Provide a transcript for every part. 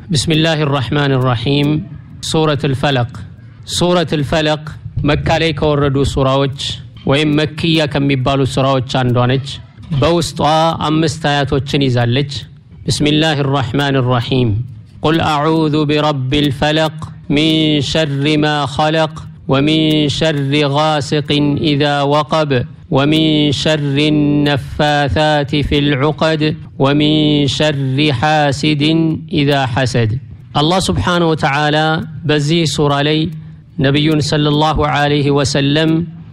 بسم الله الرحمن الرحيم سورة الفلق سورة الفلق መካ ላይ ከወረዱ ሱራዎች ወይም መክያ ከሚባሉ ሱራዎች አንዷ ነች በውስጧ አምስት አያቶችን ይዛለች ብስሚላህ ራሕማን ራሒም ቁል አዑዙ ቢረቢ ልፈለቅ ሚን ሸሪ ማ ኸለቅ ومن شر غاسق إذا وقب ومن شر النفاثات في العقد ومن شر حاسد إذا حسد الله سبحانه وتعالى بزي سورة لي ነቢዩን ሰለላሁ ዐለይሂ ወሰለም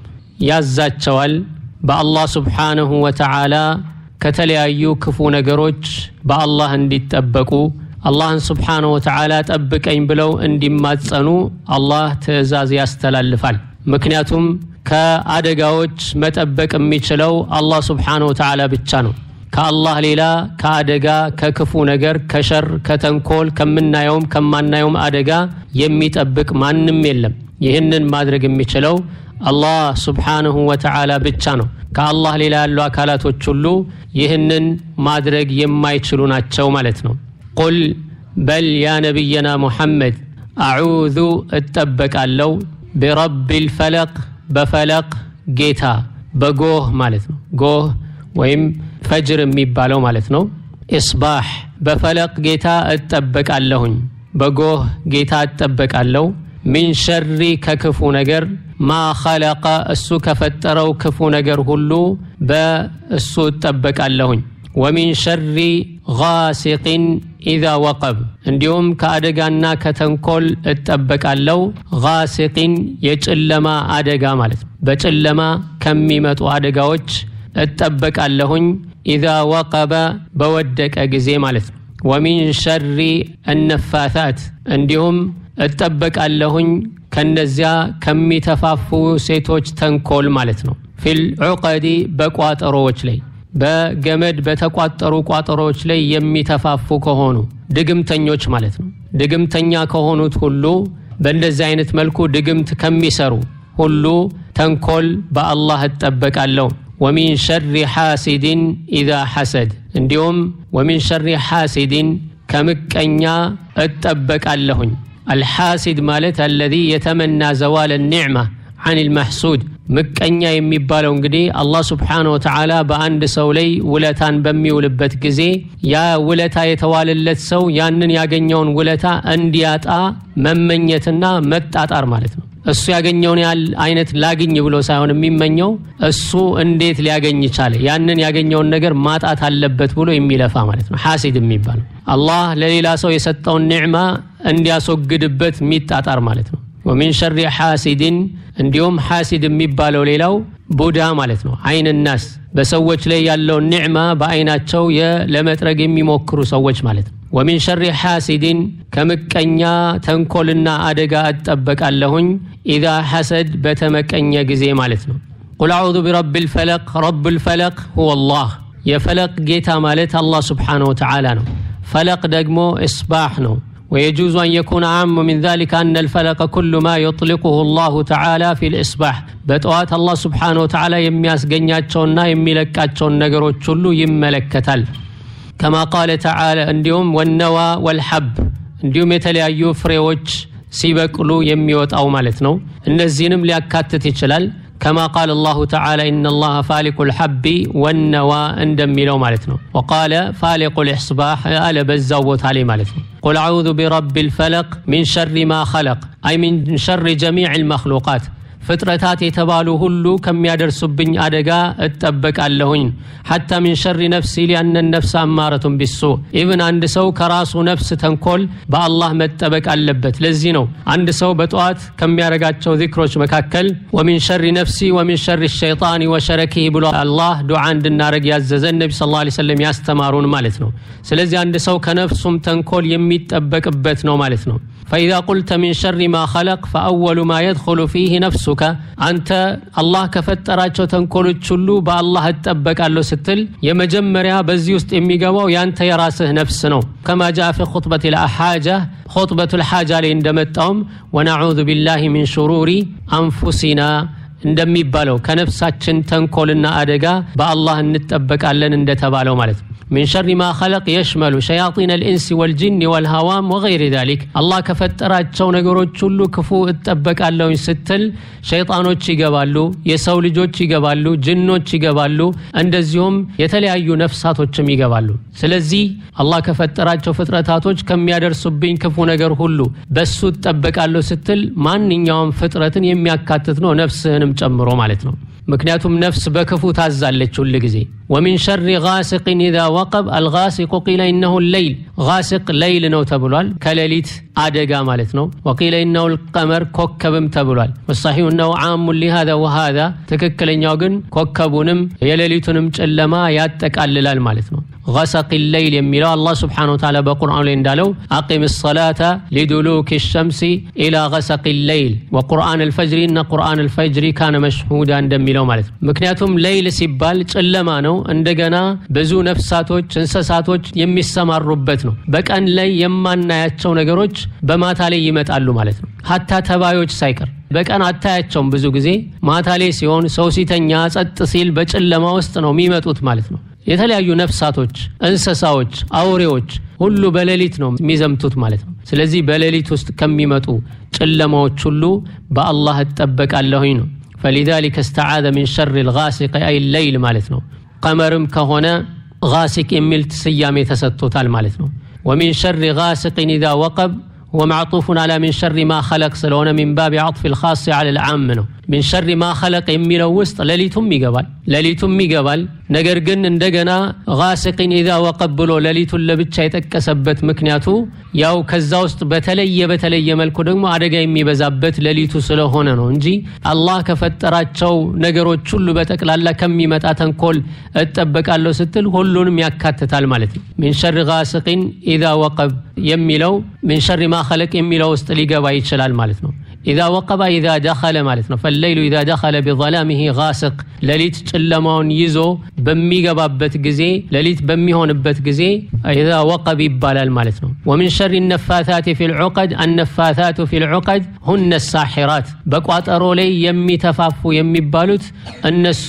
ያዛቸዋል በአላህ ስብሓንሁ ወተዓላ ከተለያዩ ክፉ ነገሮች በአላህ እንዲጠበቁ አላህን ስብሓንሁ ወተዓላ ጠብቀኝ ብለው እንዲማጸኑ አላህ ትእዛዝ ያስተላልፋል ምክንያቱም ከአደጋዎች መጠበቅ የሚችለው አላህ ስብሓንሁ ወተዓላ ብቻ ነው ከአላህ ሌላ ከአደጋ ከክፉ ነገር ከሸር ከተንኮል ከምናየውም ከማናየውም አደጋ የሚጠብቅ ማንም የለም ይህንን ማድረግ የሚችለው አላህ ስብሓንሁ ወተዓላ ብቻ ነው ከአላህ ሌላ ያሉ አካላቶች ሁሉ ይህንን ማድረግ የማይችሉ ናቸው ማለት ነው ቁል በል ያ ነቢየና ሙሐመድ አዑዙ እጠበቃለው ቢረቢ ልፈለቅ በፈለቅ ጌታ በጎህ ማለት ነው ጎህ ወይም ፈጅር የሚባለው ማለት ነው ኢስባሕ በፈለቅ ጌታ እጠበቃለሁኝ በጎህ ጌታ እጠበቃለሁ ሚን ሸሪ ከክፉ ነገር ማ ኸለቀ እሱ ከፈጠረው ክፉ ነገር ሁሉ በእሱ እጠበቃለሁኝ ወሚን ሸሪ ጋሲቅን ኢዛ ወቀብ እንዲሁም ከአደጋና ከተንኮል እጠበቃለው ጋሲቅን የጨለማ አደጋ ማለት ነው በጨለማ ከሚመጡ አደጋዎች እጠበቃለሁኝ ኢዛ ወቀበ በወደቀ ጊዜ ማለት ነው ወሚን ሸሪ እነፋታት እንዲሁም እጠበቃለሁኝ ከነዚያ ከሚተፋፉ ሴቶች ተንኮል ማለት ነው ፊል ዑቀዲ በቋጠሮዎች ላይ በገመድ በተቋጠሩ ቋጠሮዎች ላይ የሚተፋፉ ከሆኑ ድግምተኞች ማለት ነው ድግምተኛ ከሆኑት ሁሉ በእንደዚህ አይነት መልኩ ድግምት ከሚሰሩ ሁሉ ተንኮል በአላህ እጠበቃለሁ ወሚን ሸሪ ሓሲድን ኢዛ ሐሰድ እንዲሁም ወሚን ሸሪ ሓሲድን ከምቀኛ እጠበቃለሁኝ አልሓሲድ ማለት አለዚ የተመና ዘዋል ኒዕማ አን ልመሕሱድ ምቀኛ የሚባለው እንግዲህ አላህ ስብሓን ወተዓላ በአንድ ሰው ላይ ውለታን በሚውልበት ጊዜ ያ ውለታ የተዋለለት ሰው ያንን ያገኘውን ውለታ እንዲያጣ መመኘትና መጣጣር ማለት ነው እሱ ያገኘውን ያህል አይነት ላግኝ ብሎ ሳይሆን የሚመኘው እሱ እንዴት ሊያገኝ ቻለ ያንን ያገኘውን ነገር ማጣት አለበት ብሎ የሚለፋ ማለት ነው ሐሲድ የሚባለው አላህ ለሌላ ሰው የሰጠውን ኒዕማ እንዲያስወግድበት የሚጣጣር ማለት ነው ወሚን ሸሪ ሓሲድን እንዲሁም ሓሲድ የሚባለው ሌላው ቡዳ ማለት ነው አይን ናስ በሰዎች ላይ ያለውን ኒዕማ በአይናቸው ለመጥረግ የሚሞክሩ ሰዎች ማለት ነው ወሚን ሸሪ ሓሲድን ከምቀኛ ተንኮልና አደጋ እጠበቃለሁኝ ኢዛ ሐሰድ በተመቀኘ ጊዜ ማለት ነው ቁል አዑዙ ቢረቢ ልፈለቅ ረብ ልፈለቅ ሁወ ላህ የፈለቅ ጌታ ማለት አላህ ስብሓንሁ ወተዓላ ነው ፈለቅ ደግሞ እስባሕ ነው ويجوز أن يكون عام من ذلك أن الفلق كل ما يطلقه الله تعالى في الإصباح بتوات الله سبحانه وتعالى يمياس قنياتشونا يميلكاتشون نقروت شلو يملكتال كما قال تعالى انديوم والنوى والحب انديوم يتليايو فريوش سيبقلو يميوت أو مالتنو النزينم ليكاتت يشلال كما قال الله تعالى إن الله فالق الحب والنوى اندمي لو مالتنا وقال فالق الإصباح ألا بزوت عليه مالتنا قل أعوذ برب الفلق من شر ما خلق أي من شر جميع المخلوقات ፍጥረታት የተባሉ ሁሉ ከሚያደርሱብኝ አደጋ እጠበቃለሁኝ ሐታ ሚን ሸሪ ነፍሲ ሊአነ ነፍስ አማረቱን ቢሱ ኢብን አንድ ሰው ከራሱ ነፍስ ተንኮል በአላህ መጠበቅ አለበት ለዚህ ነው አንድ ሰው በጠዋት ከሚያደርጋቸው ዚክሮች መካከል ወሚን ሸሪ ነፍሲ ወሚን ሸሪ ሸይጣን ወሸረኪህ ብሎ አላህ ዱዓ እንድናደረግ ያዘዘን ነቢ ስ ላ ሰለም ያስተማሩን ማለት ነው ስለዚህ አንድ ሰው ከነፍሱም ተንኮል የሚጠበቅበት ነው ማለት ነው فإذا قلت من شر ما خلق فأول ما يدخل فيه نفسك أنت الله كفتراቸው ተንኮሎች ሁሉ በአላህ እጠበቃለሁ ስትል የመጀመሪያ በዚህ ውስጥ የሚገባው ያንተ የራስህ ነፍስ ነው كما جاء في خطبة الحاجة خطبة الحاجة ላይ እንደመጣውም ونعوذ بالله من شرور أنفسنا እንደሚባለው ከነፍሳችን ተንኮልና አደጋ በአላህ እንጠበቃለን እንደተባለው ማለት ነው ሚን ሸሪ ማ ኸለቅ የሽመሉ ሸያጢን አልኢንስ ወልጅን ወልሃዋም ወገይሪ ዛሊክ አላህ ከፈጠራቸው ነገሮች ሁሉ ክፉ እጠበቃለሁኝ ስትል ሸይጣኖች ይገባሉ፣ የሰው ልጆች ይገባሉ፣ ጅኖች ይገባሉ፣ እንደዚሁም የተለያዩ ነፍሳቶችም ይገባሉ። ስለዚህ አላህ ከፈጠራቸው ፍጥረታቶች ከሚያደርሱብኝ ክፉ ነገር ሁሉ በሱ እጠበቃለሁ ስትል ማንኛውም ፍጥረትን የሚያካትት ነው፣ ነፍስህንም ጨምሮ ማለት ነው። ምክንያቱም ነፍስ በክፉ ታዛለች ሁል ጊዜ ወሚን ሸሪ ጋሲቅን ኢዛ ወቀብ አልጋሲቁ ቂለ ኢነሁ ለይል ጋሲቅ ለይል ነው ተብሏል ከሌሊት አደጋ ማለት ነው ወቂለ ኢነሁ ልቀመር ኮከብም ተብሏል ወሳሒሁ እነሁ ዓሙን ሊሃዛ ወሃዛ ትክክለኛው ግን ኮከቡንም የሌሊቱንም ጨለማ ያጠቃልላል ማለት ነው غسق الليل የሚለው አላህ ስብሓነ ወተዓላ በቁርአኑ ላይ እንዳለው አቂም ሰላተ ሊዱሉክ ሸምሲ ኢላ ገሰቅ ሌይል ወቁርአን አልፈጅሪ እነ ቁርአን አልፈጅሪ ካነ መሽሁዳ እንደሚለው ማለት ነው። ምክንያቱም ሌይል ሲባል ጨለማ ነው። እንደገና ብዙ ነፍሳቶች፣ እንስሳቶች የሚሰማሩበት ነው። በቀን ላይ የማናያቸው ነገሮች በማታ ላይ ይመጣሉ ማለት ነው። ሀታ ተባዮች ሳይቀር በቀን አታያቸውም። ብዙ ጊዜ ማታ ላይ ሲሆን ሰው ሲተኛ ጸጥ ሲል በጨለማ ውስጥ ነው የሚመጡት ማለት ነው። የተለያዩ ነፍሳቶች፣ እንስሳዎች፣ አውሬዎች ሁሉ በሌሊት ነው የሚዘምቱት ማለት ነው። ስለዚህ በሌሊት ውስጥ ከሚመጡ ጨለማዎች ሁሉ በአላህ እጠበቃለሁኝ ነው። ፈሊዛሊከ እስተዓዘ ሚን ሸሪ ልጋሲቅ አይ ለይል ማለት ነው። ቀመርም ከሆነ ጋሲቅ የሚል ስያሜ ተሰጥቶታል ማለት ነው። ወሚን ሸሪ ጋሲቅን ኢዛ ወቀብ ወማዕጡፉን አላ ሚን ሸሪ ማ ኸለቅ ስለሆነ ሚን ባቢ አጥፊ ልኻስ አለ ልዓም ነው። ሚን ሸሪ ማ ኸለቅ የሚለው ውስጥ ሌሊቱም ይገባል ሌሊቱም ይገባል። ነገር ግን እንደገና ጋሲቅን ኢዛ ወቀብ ብሎ ሌሊቱን ለብቻ የጠቀሰበት ምክንያቱ ያው ከዛ ውስጥ በተለየ በተለየ መልኩ ደግሞ አደጋ የሚበዛበት ሌሊቱ ስለሆነ ነው እንጂ አላህ ከፈጠራቸው ነገሮች ሁሉ በጠቅላላ ከሚመጣ ተንኮል እጠበቃለሁ ስትል ሁሉንም ያካትታል ማለት ነው። ሚን ሸሪ ጋሲቅን ኢዛ ወቀብ የሚለው ሚን ሸሪ ማ ኸለቅ የሚለው ውስጥ ሊገባ ይችላል ማለት ነው። ኢዛ ወቀባ ኢዛ ደኸለ ማለት ነው። ፈለይሉ ኢዛ ደኸለ ቢዘላሚሂ ጋስቅ ሌሊት ጨለማውን ይዞ በሚገባበት ጊዜ ሌሊት በሚሆንበት ጊዜ ኢዛ ወቀብ ይባላል ማለት ነው። ወሚን ሸሪ ነፋታት ፊ ልዑቀድ አነፋታቱ ፊ ልዑቀድ ሁነ ሳሒራት በቋጠሮ ላይ የሚተፋፉ የሚባሉት እነሱ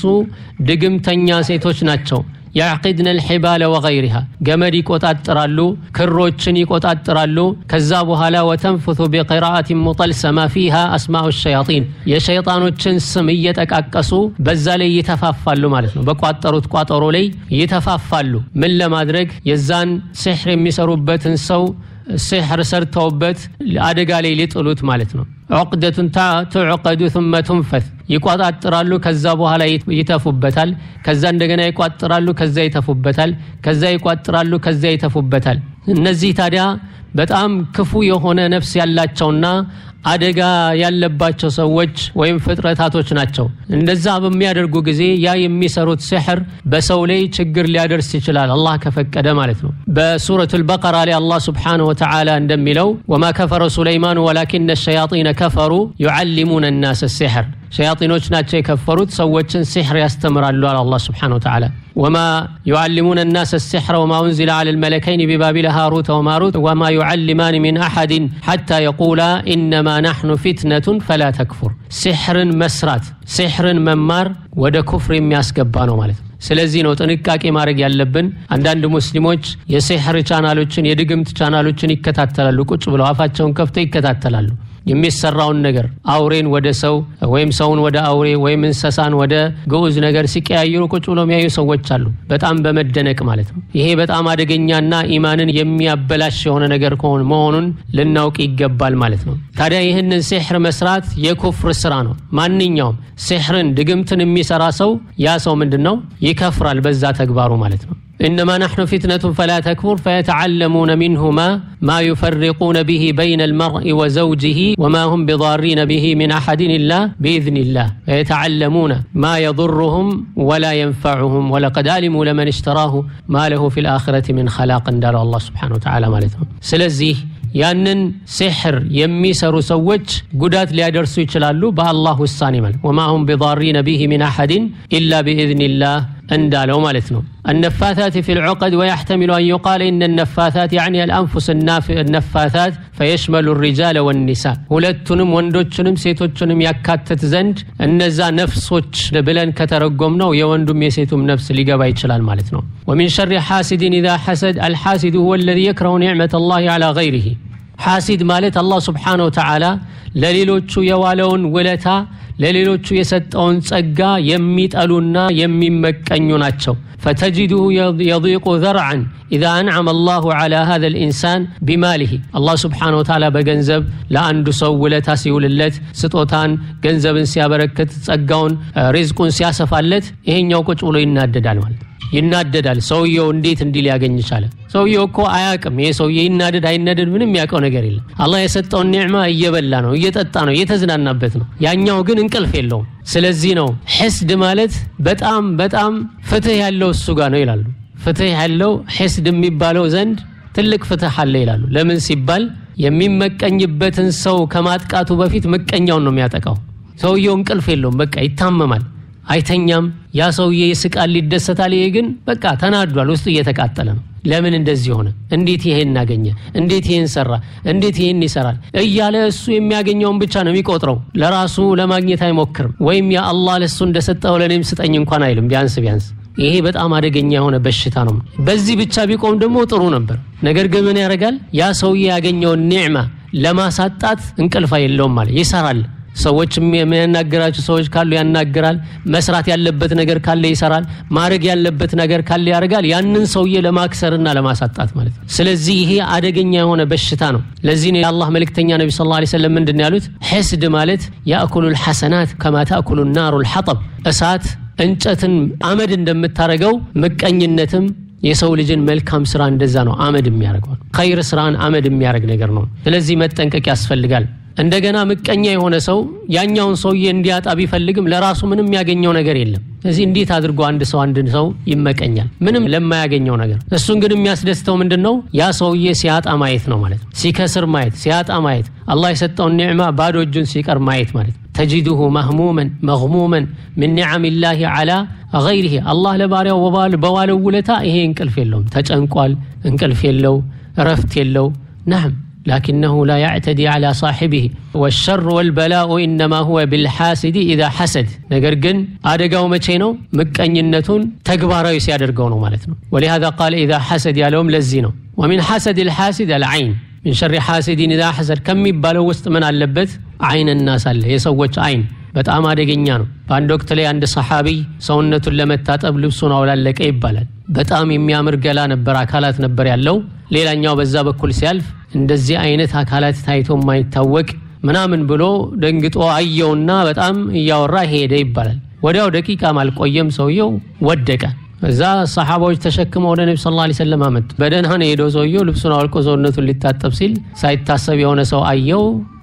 ድግምተኛ ሴቶች ናቸው። ያዕቂድነ ልሒባለ ወገይሪሃ ገመድ ይቆጣጥራሉ፣ ክሮችን ይቆጣጥራሉ። ከዛ በኋላ ወተንፍቱ ቢቅራአት ሙጠልሰማ ፊሃ አስማኡ ሸያጢን የሸይጣኖችን ስም እየጠቃቀሱ በዛ ላይ ይተፋፋሉ ማለት ነው። በቋጠሩት ቋጠሮ ላይ ይተፋፋሉ። ምን ለማድረግ የዛን ሲሕር የሚሰሩበትን ሰው ሲሕር ሰርተውበት አደጋ ላይ ሊጥሉት ማለት ነው። ዑቅደቱን ትዑቀዱ ثመ ቱንፈት ይቋጣጥራሉ። ከዛ በኋላ ይተፉበታል። ከዛ እንደገና ይቋጥራሉ። ከዛ ይተፉበታል። ከዛ ይቋጥራሉ። ከዛ ይተፉበታል። እነዚህ ታዲያ በጣም ክፉ የሆነ ነፍስ ያላቸውና አደጋ ያለባቸው ሰዎች ወይም ፍጥረታቶች ናቸው። እንደዛ በሚያደርጉ ጊዜ ያ የሚሰሩት ሲሕር በሰው ላይ ችግር ሊያደርስ ይችላል፣ አላህ ከፈቀደ ማለት ነው። በሱረቱል በቀራ ላይ አላህ ሱብሓነሁ ወተዓላ እንደሚለው ወማ ከፈረ ሱለይማኑ ወላኪነ ሸያጢነ ከፈሩ ዩዓሊሙነ ናስ ሲሕር ሸያጢኖች ናቸው የከፈሩት ሰዎችን ሲሕር ያስተምራሉ አለ አላህ ሱብሓነሁ ወተዓላ ወማ ዩዓሊሙነ ናስ ሲሕረ ወማ ኡንዚለ ዐለ ልመለከይን ቢባቢል ሃሩተ ወማሩት ወማ ዩዓሊማን ሚን አሐድን ሐታ የቁላ ኢነማ ናሕኑ ፊትነቱን ፈላ ተክፉር ሲሕርን መስራት ሲሕርን መማር ወደ ኩፍር የሚያስገባ ነው ማለት ነው። ስለዚህ ነው ጥንቃቄ ማድረግ ያለብን። አንዳንድ ሙስሊሞች የሲሕር ቻናሎችን የድግምት ቻናሎችን ይከታተላሉ። ቁጭ ብለው አፋቸውን ከፍተው ይከታተላሉ። የሚሰራውን ነገር አውሬን ወደ ሰው ወይም ሰውን ወደ አውሬ ወይም እንስሳን ወደ ግዑዝ ነገር ሲቀያየሩ ቁጭ ብሎ የሚያዩ ሰዎች አሉ። በጣም በመደነቅ ማለት ነው። ይሄ በጣም አደገኛና ኢማንን የሚያበላሽ የሆነ ነገር ከሆነ መሆኑን ልናውቅ ይገባል ማለት ነው። ታዲያ ይህንን ሲሕር መስራት የኩፍር ስራ ነው። ማንኛውም ሲሕርን ድግምትን የሚሰራ ሰው ያ ሰው ምንድን ነው ይከፍራል በዛ ተግባሩ ማለት ነው። ኢነማ ናሕኑ ፊትነቱን ፈላ ተክፉር ፈየተዓለሙነ ሚንሁማ ማ ዩፈሪቁነ ብሂ በይነ ልመርኢ ወዘውጅህ ወማ ሁም ቢዳሪነ ብሂ ሚን አሐድን ኢላ ቢኢዝኒላህ ፈየተዓለሙነ ማ የضሩሁም ወላ የንፈዑሁም ወለቀድ አሊሙ ለመን እሽተራሁ ማ ለሁ ፊ ልአኽረት ሚን ኸላቅ እንዳለው አላህ ስብሓነሁ ወተዓላ ማለት ነው። ስለዚህ ያንን ሲሕር የሚሰሩ ሰዎች ጉዳት ሊያደርሱ ይችላሉ በአላህ ውሳኔ ማለት ወማ ሁም ቢዳሪነ ቢሂ ሚን አሐድን ኢላ ቢኢዝኒላህ እንዳለው ማለት ነው። النفاثات في العقد ويحتمل أن يقال إن النفاثات يعني الأنفس النفاثات فيشمل الرجال والنساء ሁለቱንም ወንዶችንም ሴቶችንም ያካትት ዘንድ እነዛ ነፍሶች ብለን ከተረጎም ነው የወንዱም የሴቱም ነፍስ ሊገባ ይችላል ማለት ነው። ومن شر حاسد إذا حسد الحاسد هو الذي يكره نعمة الله على غيره ሐሲድ ማለት አላህ ስብሓነ ወተዓላ ለሌሎቹ የዋለውን ውለታ ለሌሎቹ የሰጠውን ጸጋ የሚጠሉና የሚመቀኙ ናቸው። ፈተጅድሁ የዲቁ ዘርዓን ኢዛ አንዓመ አላሁ ዓላ ሃዛ ልኢንሳን ቢማሊሂ አላህ ስብሓነ ወተዓላ በገንዘብ ለአንዱ ሰው ውለታ ሲውልለት፣ ስጦታን ገንዘብን ሲያበረክት፣ ጸጋውን ሪዝቁን ሲያሰፋለት ይሄኛው ቁጭ ብሎ ይናደዳል ማለት ይናደዳል። ሰውየው እንዴት እንዲህ ሊያገኝ ቻለ? ሰውየው እኮ አያቅም። ይሄ ሰውዬ ይናደድ አይናደድ ምንም ያውቀው ነገር የለም። አላህ የሰጠውን ኒዕማ እየበላ ነው፣ እየጠጣ ነው፣ እየተዝናናበት ነው። ያኛው ግን እንቅልፍ የለውም። ስለዚህ ነው ሕስድ ማለት በጣም በጣም ፍትህ ያለው እሱ ጋር ነው ይላሉ። ፍትህ ያለው ሕስድ የሚባለው ዘንድ ትልቅ ፍትህ አለ ይላሉ። ለምን ሲባል የሚመቀኝበትን ሰው ከማጥቃቱ በፊት ምቀኛውን ነው የሚያጠቃው። ሰውየው እንቅልፍ የለውም፣ በቃ ይታመማል አይተኛም። ያ ሰውዬ ይስቃል፣ ይደሰታል። ይሄ ግን በቃ ተናዷል፣ ውስጡ እየተቃጠለ ነው። ለምን እንደዚህ ሆነ? እንዴት ይሄን እናገኘ? እንዴት ይሄን ሰራ? እንዴት ይሄን ይሰራል? እያለ እሱ የሚያገኘውን ብቻ ነው የሚቆጥረው። ለራሱ ለማግኘት አይሞክርም። ወይም ያ አላህ ለእሱ እንደሰጠው ለእኔም ስጠኝ እንኳን አይልም። ቢያንስ ቢያንስ ይሄ በጣም አደገኛ የሆነ በሽታ ነው። በዚህ ብቻ ቢቆም ደግሞ ጥሩ ነበር። ነገር ግን ምን ያደርጋል? ያ ሰውዬ ያገኘውን ኒዕማ ለማሳጣት እንቅልፍ የለውም ማለት ይሰራል ሰዎች የሚያናገራቸው ሰዎች ካሉ ያናግራል። መስራት ያለበት ነገር ካለ ይሰራል። ማድረግ ያለበት ነገር ካለ ያደርጋል። ያንን ሰውዬ ለማክሰርና ለማሳጣት ማለት ነው። ስለዚህ ይሄ አደገኛ የሆነ በሽታ ነው። ለዚህ ነው የአላህ መልእክተኛ ነቢ ስ ላ ሰለም ምንድን ያሉት ሕስድ ማለት ያእኩሉ ልሐሰናት ከማ ተእኩሉ ናሩ ልሐጠብ እሳት እንጨትን አመድ እንደምታደርገው ምቀኝነትም የሰው ልጅን መልካም ስራ እንደዛ ነው አመድ የሚያደርገው ኸይር ስራን አመድ የሚያደርግ ነገር ነው። ስለዚህ መጠንቀቅ ያስፈልጋል። እንደገና ምቀኛ የሆነ ሰው ያኛውን ሰውዬ እንዲያጣ ቢፈልግም ለራሱ ምንም ያገኘው ነገር የለም። ስለዚህ እንዴት አድርጎ አንድ ሰው አንድ ሰው ይመቀኛል? ምንም ለማያገኘው ነገር። እሱን ግን የሚያስደስተው ምንድን ነው? ያ ሰውዬ ሲያጣ ማየት ነው ማለት ነው። ሲከስር ማየት፣ ሲያጣ ማየት፣ አላህ የሰጠውን ኒዕማ ባዶ እጁን ሲቀር ማየት ማለት ነው። ተጂዱሁ መህሙመን መግሙመን ምን ኒዓሚላሂ ዓላ ገይሪሂ አላህ ለባሪያው በዋለው ውለታ ይሄ እንቅልፍ የለውም፣ ተጨንቋል፣ እንቅልፍ የለው፣ እረፍት የለው ናም لكنه لا يعتدي على صاحبه والشر والبلاء إنما هو بالحاسد إذا حسد ነገር ግን አደጋው መቼ ነው ምቀኝነቱን ተግባራዊ ሲያደርገው ነው ማለት ነው ولهذا قال إذا حسد ያለውም ለዚህ ነው ومن حسد الحاسد العين من شر حاسد إذا حسد ከሚባለው ውስጥ ምን አለበት አይን الناس አለ የሰዎች አይን በጣም አደገኛ ነው በአንድ ወቅት ላይ አንድ ሰሓቢ ሰውነቱን ለመታጠብ ልብሱን አውላለቀ ይባላል በጣም የሚያምር ገላ ነበር አካላት ነበር ያለው ሌላኛው በዛ በኩል ሲያልፍ እንደዚህ አይነት አካላት ታይቶ የማይታወቅ ምናምን ብሎ ደንግጦ አየውና በጣም እያወራ ሄደ ይባላል ወዲያው ደቂቃም አልቆየም ሰውየው ወደቀ እዛ ሰሓባዎች ተሸክመው ወደ ነቢ ስ ላ ሰለም አመጡ በደህና ነው የሄደው ሰውየው ልብሱን አውልቆ ሰውነቱን ሊታጠብ ሲል ሳይታሰብ የሆነ ሰው አየው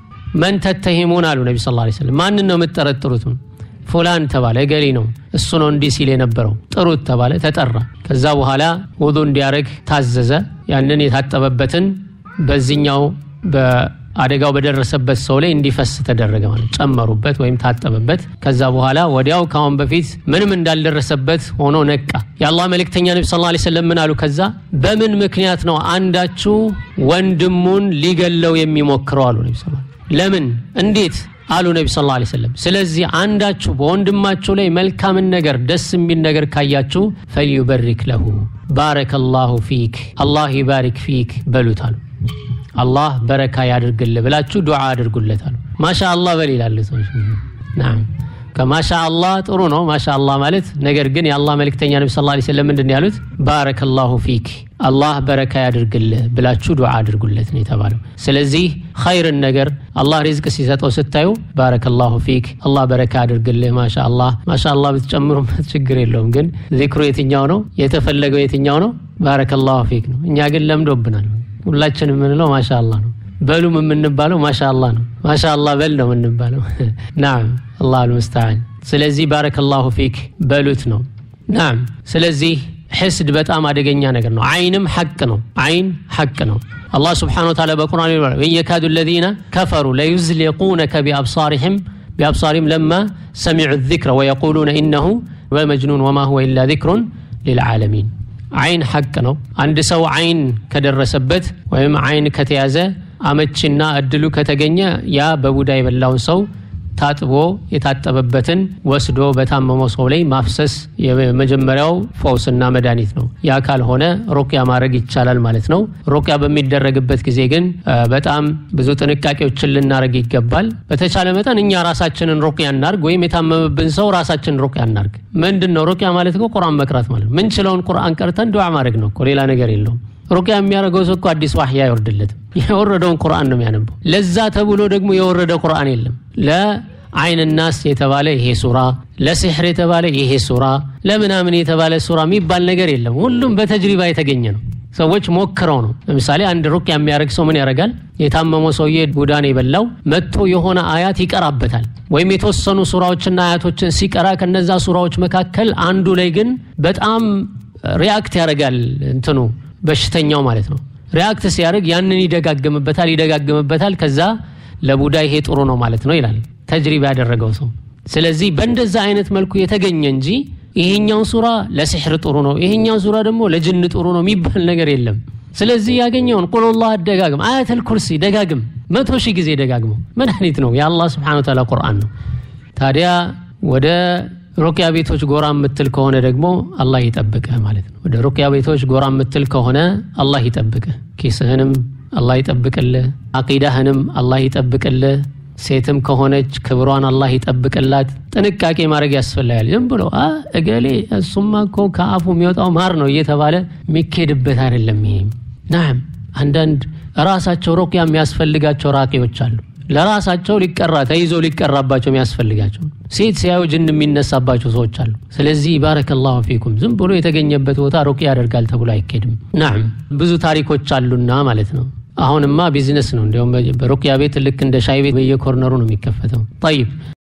መን ተተሂሙን አሉ ነቢ ስ ላ ሰለም ማንን ነው የምትጠረጥሩት ፉላን ተባለ እገሌ ነው እሱ ነው እንዲህ ሲል የነበረው ጥሩት ተባለ ተጠራ ከዛ በኋላ ውዱ እንዲያደረግ ታዘዘ ያንን የታጠበበትን በዚህኛው በአደጋው በደረሰበት ሰው ላይ እንዲፈስ ተደረገ ማለት ጨመሩበት ወይም ታጠበበት ከዛ በኋላ ወዲያው ካሁን በፊት ምንም እንዳልደረሰበት ሆኖ ነቃ የአላህ መልእክተኛ ነቢ ስ ላ ሰለም ምን አሉ ከዛ በምን ምክንያት ነው አንዳችሁ ወንድሙን ሊገለው የሚሞክረው አሉ ነቢ ስ ለምን እንዴት አሉ ነቢ ስ ላ ሰለም ስለዚህ አንዳችሁ በወንድማችሁ ላይ መልካምን ነገር ደስ የሚል ነገር ካያችሁ ፈልዩበሪክ ለሁ ባረከ ላሁ ፊክ አላህ ይባሪክ ፊክ በሉት አሉ አላህ በረካ ያድርግል ብላችሁ ዱዓ አድርጉለት አሉ ማሻ አላህ በል ይላል ሰዎች ናም ከማሻ አላህ ጥሩ ነው ማሻ አላህ ማለት ነገር ግን የአላህ መልእክተኛ ነቢ ስ ላ ሰለም ምንድን ያሉት ባረከ ላሁ ፊክ አላህ በረካ ያድርግልህ ብላችሁ ዱዓ አድርጉለት ነው የተባለው ስለዚህ ኸይርን ነገር አላህ ሪዝቅ ሲሰጠው ስታዩ ባረከ ላሁ ፊክ አላህ በረካ ያድርግልህ ማሻ አላህ ማሻ አላህ ብትጨምሩበት ችግር የለውም ግን ዚክሩ የትኛው ነው የተፈለገው የትኛው ነው ባረከ ላሁ ፊክ ነው እኛ ግን ለምዶብናል ሁላችን የምንለው ማሻ አላህ ነው በሉም የምንባለው ማሻ አላህ ነው ማሻ አላህ በል ነው የምንባለው ናም አላህ አልሙስተዓን ስለዚህ ባረከ ላሁ ፊክ በሉት ነው ናም ስለዚህ ሕስድ በጣም አደገኛ ነገር ነው አይንም ሐቅ ነው አይን ሐቅ ነው አላህ ስብሓን ወተዓላ በቁርአን ይሏል ወን የካዱ ለዚነ ከፈሩ ለዩዝሊቁነከ ቢአብሳሪህም ቢአብሳሪህም ለማ ሰሚዑ ዚክረ ወየቁሉነ ኢነሁ ወመጅኑን ወማ ሁወ ኢላ ዚክሩን ሊልዓለሚን አይን ሐቅ ነው። አንድ ሰው አይን ከደረሰበት ወይም አይን ከተያዘ አመቺና እድሉ ከተገኘ ያ በቡዳ የበላውን ሰው ታጥቦ የታጠበበትን ወስዶ በታመመው ሰው ላይ ማፍሰስ የመጀመሪያው ፈውስና መድኃኒት ነው። ያ ካልሆነ ሩቅያ ማድረግ ይቻላል ማለት ነው። ሩቅያ በሚደረግበት ጊዜ ግን በጣም ብዙ ጥንቃቄዎችን ልናደርግ ይገባል። በተቻለ መጠን እኛ ራሳችንን ሩቅያ እናርግ፣ ወይም የታመመብን ሰው ራሳችንን ሩቅያ እናርግ። ምንድን ነው ሩቅያ ማለት? ቁርአን መቅራት ማለት ነው። ምንችለውን ቁርአን ቀርተን ዱዓ ማድረግ ነው እኮ ሌላ ነገር የለውም። ሩቅያ የሚያደርገው ሰው እኮ አዲስ ዋህይ አይወርድለትም። የወረደውን ቁርአን ነው የሚያነበው። ለዛ ተብሎ ደግሞ የወረደ ቁርአን የለም። ለአይን ናስ የተባለ ይሄ ሱራ፣ ለሲሕር የተባለ ይሄ ሱራ፣ ለምናምን የተባለ ሱራ የሚባል ነገር የለም። ሁሉም በተጅሪባ የተገኘ ነው። ሰዎች ሞክረው ነው። ለምሳሌ አንድ ሩቅያ የሚያደርግ ሰው ምን ያደርጋል? የታመመው ሰውዬ ቡዳን የበላው መጥቶ የሆነ አያት ይቀራበታል። ወይም የተወሰኑ ሱራዎችና አያቶችን ሲቀራ ከነዛ ሱራዎች መካከል አንዱ ላይ ግን በጣም ሪያክት ያደርጋል እንትኑ በሽተኛው ማለት ነው። ሪያክት ሲያደርግ ያንን ይደጋግምበታል ይደጋግምበታል። ከዛ ለቡዳ ይሄ ጥሩ ነው ማለት ነው ይላል ተጅሪባ ያደረገው ሰው። ስለዚህ በእንደዛ አይነት መልኩ የተገኘ እንጂ ይሄኛው ሱራ ለሲሕር ጥሩ ነው፣ ይሄኛው ሱራ ደግሞ ለጅን ጥሩ ነው የሚባል ነገር የለም። ስለዚህ ያገኘውን ቁል ላህ ደጋግም፣ አያተል ኩርሲ ደጋግም፣ መቶ ሺህ ጊዜ ደጋግመው መድኃኒት ነው። የአላህ ስብሓነ ወተዓላ ቁርአን ነው። ታዲያ ወደ ሩቅያ ቤቶች ጎራ የምትል ከሆነ ደግሞ አላህ ይጠብቅህ ማለት ነው። ወደ ሩቅያ ቤቶች ጎራ የምትል ከሆነ አላህ ይጠብቅህ፣ ኪስህንም አላህ ይጠብቅልህ፣ አቂዳህንም አላህ ይጠብቅልህ። ሴትም ከሆነች ክብሯን አላህ ይጠብቅላት። ጥንቃቄ ማድረግ ያስፈልጋል። ዝም ብሎ እገሌ እሱማ እኮ ከአፉ የሚወጣው ማር ነው እየተባለ የሚኬድበት አይደለም። ይሄም ናም አንዳንድ ራሳቸው ሩቅያ የሚያስፈልጋቸው ራቂዎች አሉ ለራሳቸው ሊቀራ ተይዞ ሊቀራባቸው የሚያስፈልጋቸው ሴት ሲያዩ ጅን የሚነሳባቸው ሰዎች አሉ። ስለዚህ ባረከላሁ ፊኩም ዝም ብሎ የተገኘበት ቦታ ሩቅያ ያደርጋል ተብሎ አይኬድም። ናም ብዙ ታሪኮች አሉና ማለት ነው። አሁንማ ቢዝነስ ነው። እንዲሁም በሩቅያ ቤት ልክ እንደ ሻይ ቤት በየኮርነሩ ነው የሚከፈተው። ጠይብ